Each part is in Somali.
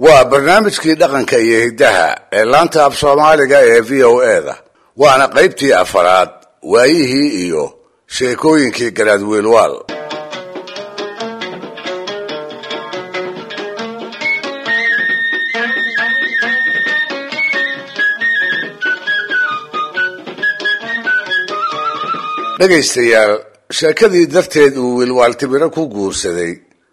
waa barnaamijkii dhaqanka iyo hiddaha ee laanta af soomaaliga ee v o eda waana qaybtii afaraad waayihii iyo sheekooyinkii garaadwiilwaal dhegaystayaal sheekadii darteed uu wiilwaaltibiro ku guursaday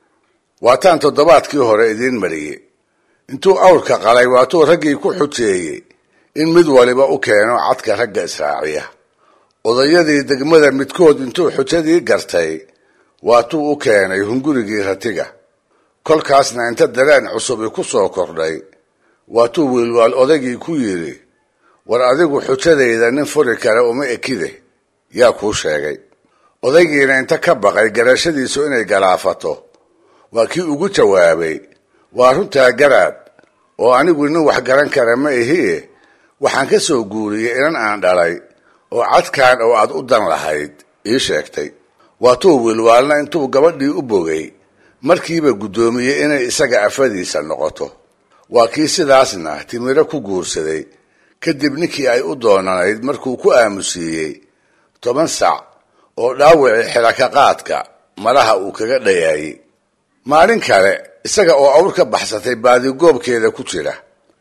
waataan toddobaadkii hore idiin mariyey intuu awrka qalay waatuu raggii ku xujeeyey in mid waliba u keeno cadka ragga israaciya odayadii degmada midkood intuu xujadii gartay waatuu u keenay hungurigii ratiga kolkaasna inta dareen cusubi ku soo kordhay waatuu wiilwaal odaygii ku yidhi war adigu xujadayda nin furi kale uma ekide yaa kuu sheegay odaygiina inta ka baqay garashadiisu inay galaafato waa kii ugu jawaabay waa runtaa garaad oo anigu nin wax garan kara ma ihie waxaan ka soo guuriyey inan aan dhalay oo cadkaan oo aad u dan lahayd ii sheegtay waatuu wiilwaalna intuu gabadhii u bogay markiiba guddoomiyey inay isaga afadiisa noqoto waa kii sidaasna timiro ku guursaday kadib ninkii ay u doonanayd markuu ku aamusiiyey toban sac oo dhaawicii xilakaqaadka malaha uu kaga dhayaayey maalin kale isaga oo awr ka baxsatay baadigoobkeeda ku jira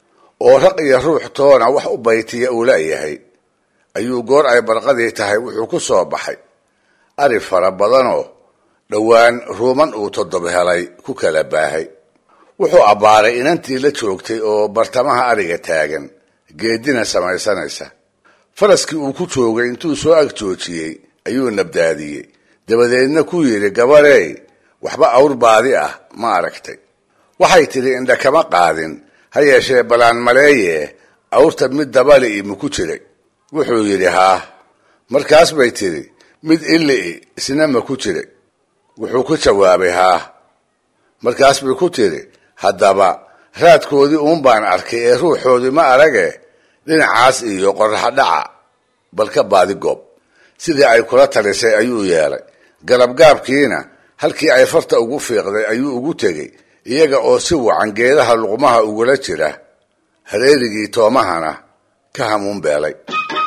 oo raq iyo ruux toona wax u baytiya uu laayahay ayuu goor ay barqadii tahay wuxuu ku soo baxay ari fara badanoo dhowaan ruuman uu toddob helay ku kala baahay wuxuu abbaaray inantii la joogtay oo bartamaha ariga taagan geedina samaysanaysa faraskii uu ku joogay intuu soo ag joojiyey ayuu nabdaadiyey dabadeedna ku yidhi gabarey waxba awr baadi ah ma aragtay waxay tidhi indha kama qaadin ha yeeshee balaan maleeye awrta mid dabali imu ku jiray wuxuu yidhi haa markaas bay tidhi mid illi'i isna ma ku jiray wuxuu ku jawaabay haa markaas bay ku tidhi haddaba raadkoodii uun baan arkay ee ruuxoodii ma arage dhinacaas iyo qorraxa dhaca bal ka baadi goob sidii ay kula talisay ayuu yeelay galabgaabkiina halkii ay farta ugu fiiqday ayuu ugu tegey iyaga oo si wacan geedaha luqmaha ugula jira hareerigii toomahana ka hamuun beelay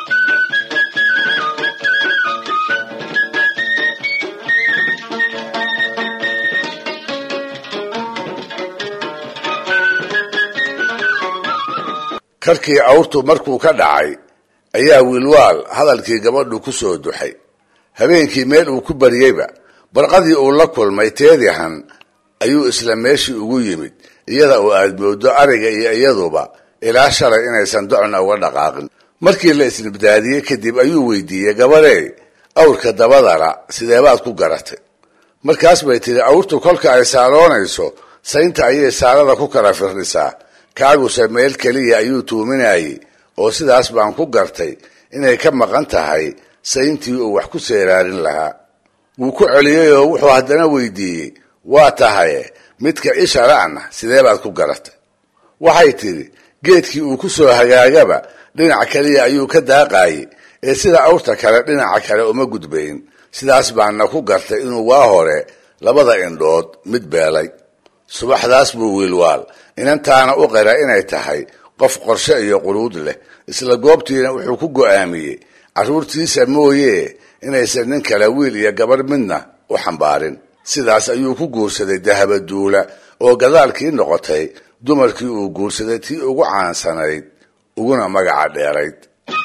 karkii awrtu markuu ka dhacay ayaa wiilwaal hadalkii gabadhu ku soo duxay habeenkii meel uu ku baryeyba barqadii uu la kulmay teedihan ayuu isla meeshii ugu yimid iyada oo aad moodo ariga iyo iyaduba ilaa shalay inaysan docna uga dhaqaaqin markii la isnibdaadiyey kadib ayuu weydiiyey gabarey awrka dabadala sideebaad ku garatay markaas bay tidhi awrtu kolka ay saaloonayso saynta ayay saalada ku kala firdhisaa kaaguse meel keliya ayuu tuuminayey oo sidaas baan ku gartay inay ka maqan tahay sayntii uu wax ku seeraarin lahaa wuu ku celiyey oo wuxuu haddana weydiiyey waa tahaye midka ishara'na sidee baad ku garatay waxay tidhi geedkii uu ku soo hagaagaba dhinac keliya ayuu ka daaqayey ee sida awrta kale dhinaca kale uma gudbayn sidaas baana ku gartay inuu waa hore labada indhood mid beelay subaxdaas buu wiilwaal inantaana u qira inay tahay qof qorshe iyo quruud leh isla goobtiina wuxuu ku go'aamiyey carruurtiisa mooye inaysan nin kale wiil iyo gabarh midna u xambaarin sidaas ayuu ku guursaday dahabaduula oo gadaalkii noqotay dumarkii uu guursaday tii ugu caansanayd uguna magaca dheerayd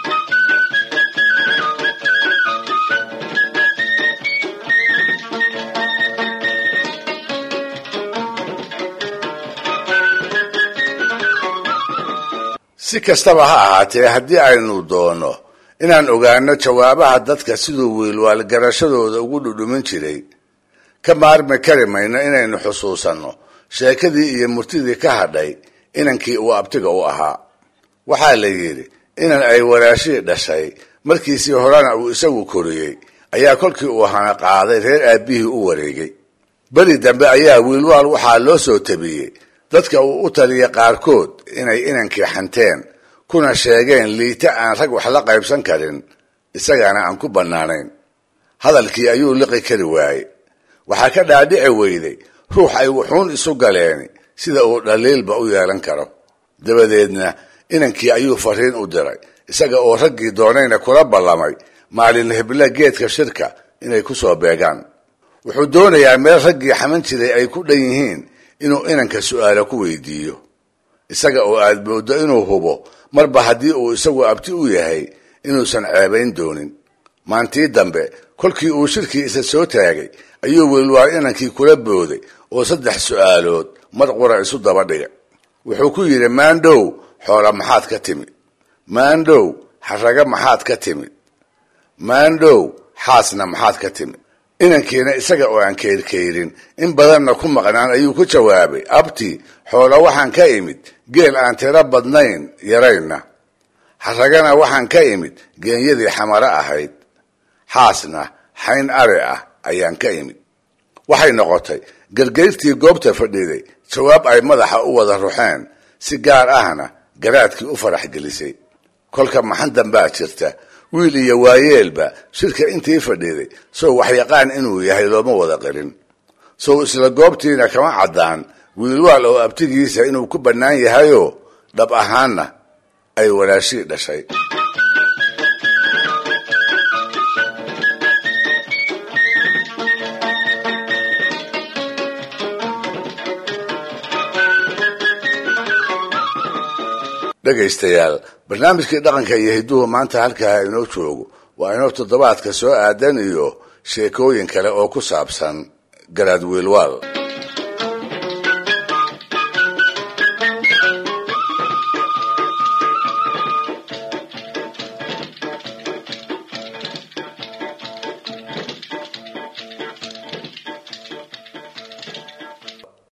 si kastaba ha ahaatee haddii aynu doono inaan ogaano jawaabaha dadka siduu wiilwaal garashadooda ugu dhudhumin jiray ka maarmi kari mayno inaynu xusuusanno sheekadii iyo murtidii ka hadhay inankii uu abtiga u ahaa waxaa la yidhi inan ay walaashii dhashay markiisii horena uu isagu koriyey ayaa kolkii uu hana qaaday reer aabbihii u wareegay beri dambe ayaa wiilwaal waxaa loo soo tabiyey dadka uu u taliya qaarkood inay inankii xanteen kuna sheegeen liita aan rag wax la qaybsan karin isagana aan ku bannaanayn hadalkii ayuu liqi kari waayey waxaa ka dhaadhici weyday ruux ay wuxuun isu galeen sida uu dhaliilba u yeelan karo dabadeedna inankii ayuu fariin u diray isaga oo raggii doonayna kula ballamay maalin hebla geedka shirka inay ku soo beegaan wuxuu doonayaa meel raggii xaman jiray ay ku dhan yihiin inuu inanka su'aalo ku weydiiyo isaga oo aad mooddo inuu hubo marba haddii uu isagu abti u yahay inuusan ceebayn doonin maantii dambe kolkii uu shirkii isa soo taagay ayuu welwaal inankii kula booday oo saddex su'aalood mar qura isu daba dhigay wuxuu ku yidhi maandhow xoola maxaad ka timid maandhow xaraga maxaad ka timid maandhow xaasna maxaad ka timid inankiina isaga oo aan kayrkayrin in badanna ku maqnaan ayuu ku jawaabay abti xoola waxaan ka imid geel aan tiro badnayn yaraynna xaragana waxaan ka imid geenyadii xamaro ahayd xaasna xayn ari ah ayaan ka imid waxay noqotay gargayrtii goobta fadhiday jawaab ay madaxa u wada ruxeen si gaar ahna garaadkii u farax gelisay kolka maxan dambaa jirta wiil iyo waayeelba shirka intii fadhiday sow waxyaqaan inuu yahay looma wada qarin sow isla goobtiina kama caddaan wiilwaal oo abtigiisa inuu ku bannaan yahayoo dhab ahaanna ay walaashii dhashay dhegaystayaal barnaamijkii dhaqanka iyo hidduhu maanta halkaa inoo joogo waa inoo toddobaadka soo aadan iyo sheekooyin kale oo ku saabsan garaad wiilwaal